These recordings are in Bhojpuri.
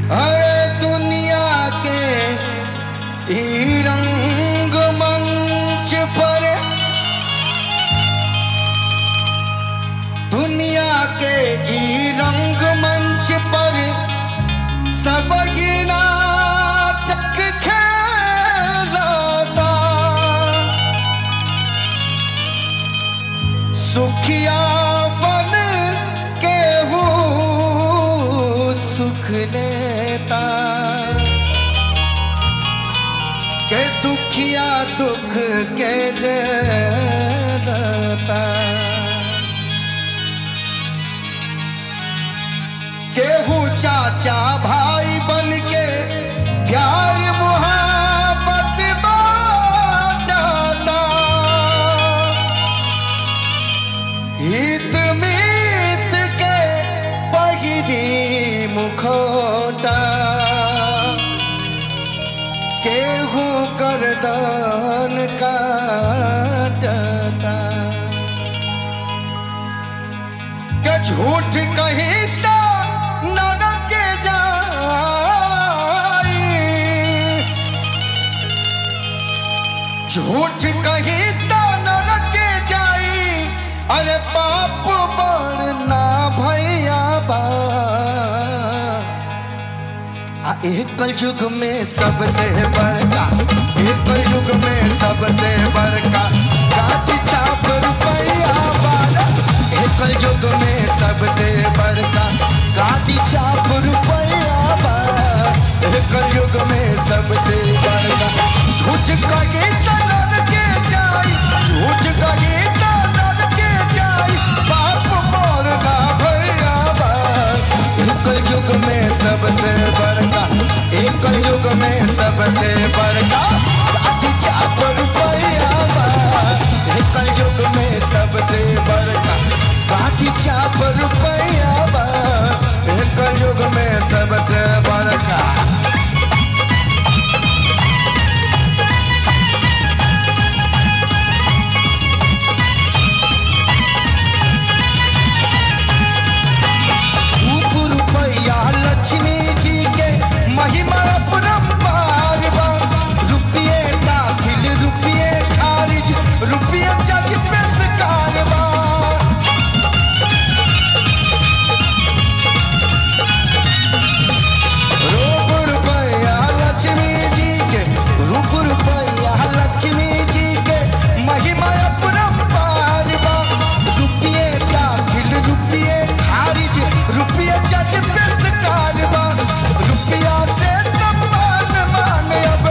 अरे दुनिया के ई रंग मंच पर दुनिया के ई रंग मंच पर सब ही नाटक खेलता सुखिया बन के हूँ सुख लेता के दुखिया दुख के जता केहू चाचा भाई बन के प्यार मुहब्बत बांटता हित मीत के पहिरी मुखोटा केहू करदान काटता के झूठ कही तो नरक जाई झूठ कही तो नरक जाई अरे पाप बढ़ना भैया बा आ एक युग में सबसे बड़का एक युग में सबसे बड़का काटी चाप रुपया बाला एक युग में सबसे बड़का काटी चाप रुपया बाला एक युग में सबसे बड़का झूठ कहे तो नर के जाई झूठ कहे तो नर के जाई पाप मोरना भैया बा एक युग में सबसे बड़का एक युग में सबसे बड़का काटी चाप रुपया बा एक युग में सबसे बड़का काटी चाप रुपया बा एक युग में सबसे बड़का रूप रुपया लक्ष्मी जी के महिमा अपरंपार बा रुपये दाखिल रुपये खारिज रुपये जज पे सकार बा रूप रुपया लक्ष्मी जी के रूप रुपया लक्ष्मी जी के महिमा अपरंपार बा रुपये दाखिल रुपये खारिज रुपये जज पे सकार बा रुपया से सम्मान मान अब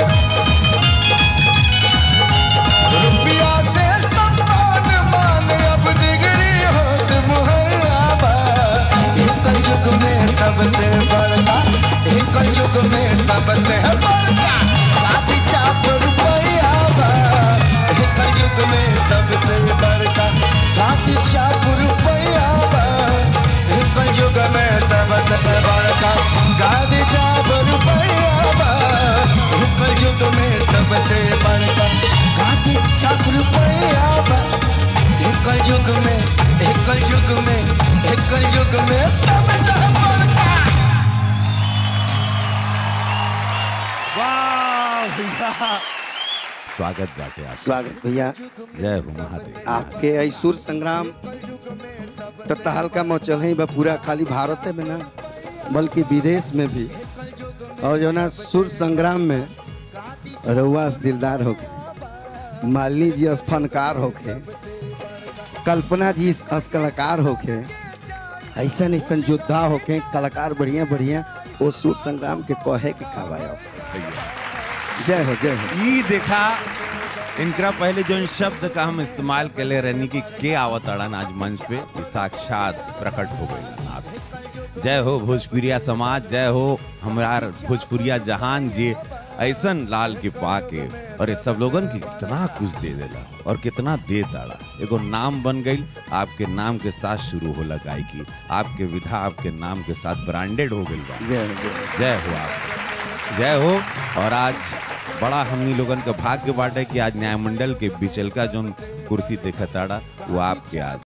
रुपया से सम्मान मान अब डिग्री होत मुहैया बा एक युग में सबसे बड़का एक युग में सबसे बड़का काफी चाप रुपया बा एक युग में सबसे बड़का काफी चाप रुपया बा एक युग में सबसे बड़का गादी चाप रुपया बा एक युग में सबसे बड़का गादी चाप रुपया बा एक युग में एक युग में एक युग में सबसे बड़का वाह भैया स्वागत बाटे आप स्वागत भैया जय हो महादेव आपके आई सुर संग्राम तो तहलका मचल है बा पूरा खाली भारत में ना बल्कि विदेश में भी और जो ना सुर संग्राम में रउआ से दिलदार होके मालिनी जी अस फनकार होके कल्पना जी अस कलाकार होके ऐसा ऐसा योद्धा होके कलाकार बढ़िया बढ़िया वो सुर संग्राम के कहे के कावाया जय हो जय हो ई देखा इनका पहले जो शब्द का हम इस्तेमाल के ले रहनी कि के आवत अड़न आज मंच पे ये साक्षात प्रकट हो गई आप जय हो भोजपुरिया समाज जय हो हमार भोजपुरिया जहान जी ऐसन लाल के पाके और ये सब लोगन के कितना कुछ दे देला और कितना दे दाड़ा एगो नाम बन गई आपके नाम के साथ शुरू होला गायकी आपके विधा आपके नाम के साथ ब्रांडेड हो गई बा जय हो जय हो। जय हो आप जय हो और आज बड़ा हमनी लोगन का भाग्य बाटे कि आज न्यायमंडल के बिचलका जोन कुर्सी देखताड़ा वो आपके आज